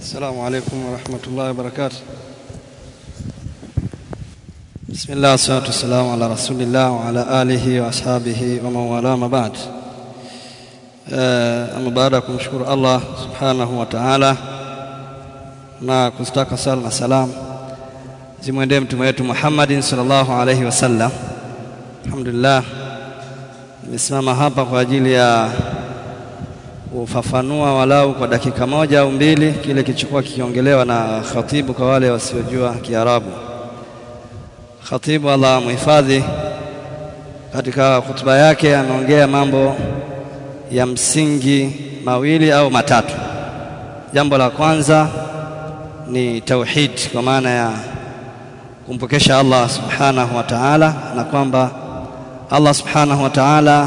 السلام عليكم ورحمة الله وبركاته بسم الله والصلاة والسلام على رسول الله وعلى آله وأصحابه ومن والاه ما بعد أما baada ya kumshukuru Allah subhanahu wa ta'ala na kustaka sala na salam zimwendee mtume wetu Muhammadin sallallahu alaihi wasallam. Alhamdulillah, nimesimama hapa kwa ajili ya kufafanua walau kwa dakika moja au mbili kile kilichokuwa kikiongelewa na khatibu kwa wale wasiojua Kiarabu. Khatibu Allah muhifadhi, katika hutuba yake ameongea mambo ya msingi mawili au matatu. Jambo la kwanza ni tauhid, kwa maana ya kumpokesha Allah subhanahu wa ta'ala, na kwamba Allah subhanahu wa ta'ala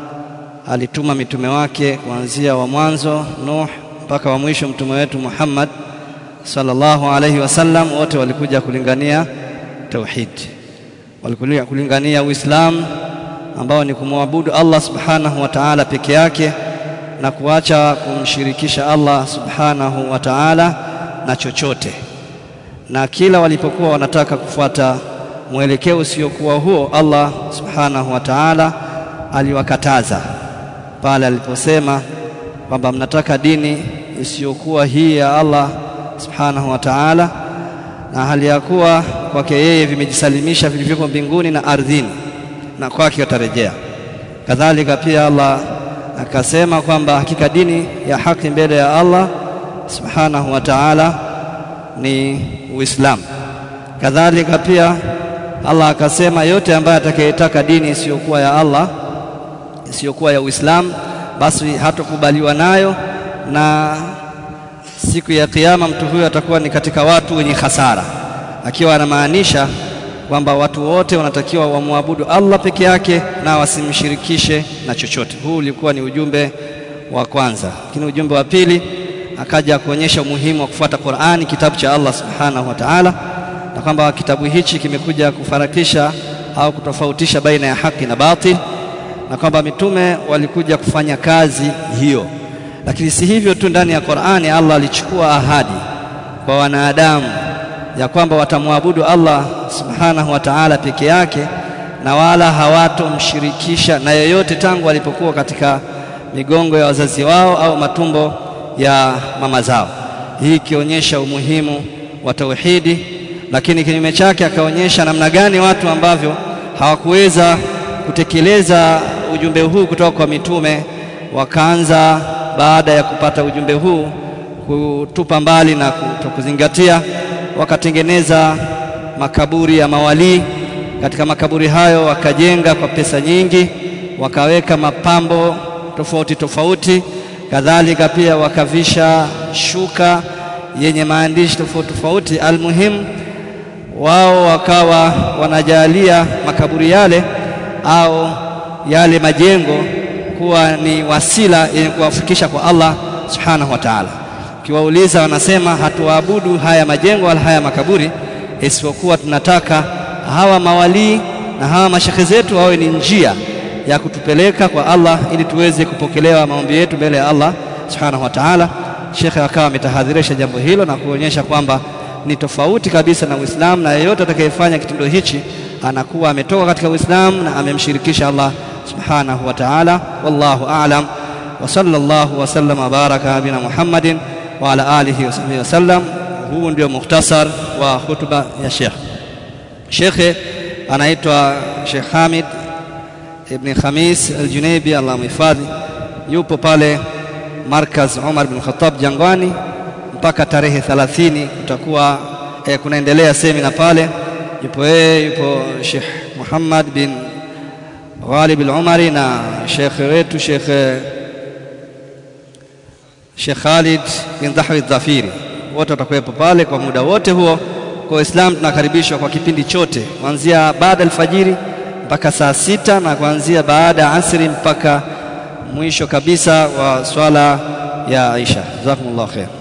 alituma mitume wake kuanzia wa mwanzo Nuh mpaka wa mwisho mtume wetu Muhammad sallallahu alaihi wasallam, wote walikuja kulingania tauhid, walikuja kulingania Uislamu ambao ni kumwabudu Allah subhanahu wa ta'ala peke yake na kuacha kumshirikisha Allah subhanahu wa ta'ala na chochote. Na kila walipokuwa wanataka kufuata mwelekeo usiokuwa huo, Allah subhanahu wa ta'ala aliwakataza pale aliposema kwamba mnataka dini isiyokuwa hii ya Allah subhanahu wa ta'ala, na hali ya kuwa kwake yeye vimejisalimisha vilivyopo mbinguni na ardhini na kwake watarejea. Kadhalika pia Allah akasema kwamba hakika dini ya haki mbele ya Allah subhanahu wa ta'ala ni Uislamu. Kadhalika pia Allah akasema yote ambaye atakayetaka dini isiyokuwa ya Allah isiyokuwa ya Uislamu basi hatokubaliwa nayo, na siku ya Kiyama mtu huyo atakuwa ni katika watu wenye hasara, akiwa anamaanisha kwamba watu wote wanatakiwa wamwabudu Allah peke yake na wasimshirikishe na chochote. Huu ulikuwa ni ujumbe wa kwanza, lakini ujumbe wa pili akaja kuonyesha umuhimu wa kufuata Qur'ani, kitabu cha Allah subhanahu wa ta'ala, na kwamba kitabu hichi kimekuja kufarakisha au kutofautisha baina ya haki na batil, na kwamba mitume walikuja kufanya kazi hiyo. Lakini si hivyo tu, ndani ya Qur'ani Allah alichukua ahadi kwa wanadamu ya kwamba watamwabudu Allah subhanahu wa ta'ala peke yake na wala hawatomshirikisha na yeyote tangu walipokuwa katika migongo ya wazazi wao au matumbo ya mama zao, hii ikionyesha umuhimu wa tauhidi. Lakini kinyume chake akaonyesha namna gani watu ambavyo hawakuweza kutekeleza ujumbe huu kutoka kwa mitume wakaanza baada ya kupata ujumbe huu kutupa mbali na kutokuzingatia wakatengeneza makaburi ya mawalii. Katika makaburi hayo wakajenga kwa pesa nyingi, wakaweka mapambo tofauti tofauti, kadhalika pia wakavisha shuka yenye maandishi tofauti tofauti. Almuhimu, wao wakawa wanajalia makaburi yale au yale majengo kuwa ni wasila yenye kuwafikisha kwa Allah subhanahu wa ta'ala. Ukiwauliza wanasema hatuabudu haya majengo wala haya makaburi, isipokuwa tunataka hawa mawalii na hawa mashekhe zetu wawe ni njia ya kutupeleka kwa Allah ili tuweze kupokelewa maombi yetu mbele ya Allah subhanahu wa ta'ala. Shekhe akawa ametahadharisha jambo hilo na kuonyesha kwamba ni tofauti kabisa na Uislamu, na yeyote atakayefanya kitendo hichi anakuwa ametoka katika Uislamu na amemshirikisha Allah subhanahu wa ta'ala. Wallahu a'lam wa sallallahu wa sallama baraka nabina Muhammadin wa ala alihi wa sahbihi wasallam. Huu ndio mukhtasar wa hutuba ya Sheikh. Shekhe anaitwa Sheikh Hamid ibn Khamis al-Junaibi, Allah mhifadhi, yupo pale Markaz Umar bin Khattab Jangwani mpaka tarehe 30 kutakuwa eh, kunaendelea semina pale. Yupo yeye, yupo Sheikh Muhammad bin Ghalib al-Umari na shekhe wetu Sheikh Sheikh Khalid bin Dhahwi Dhafiri, wote watakuwepo pale kwa muda wote huo. Kwa Waislamu tunakaribishwa kwa kipindi chote kuanzia baada alfajiri mpaka saa sita na kuanzia baada ya asri mpaka mwisho kabisa wa swala ya Aisha. Jazakumullahu khair.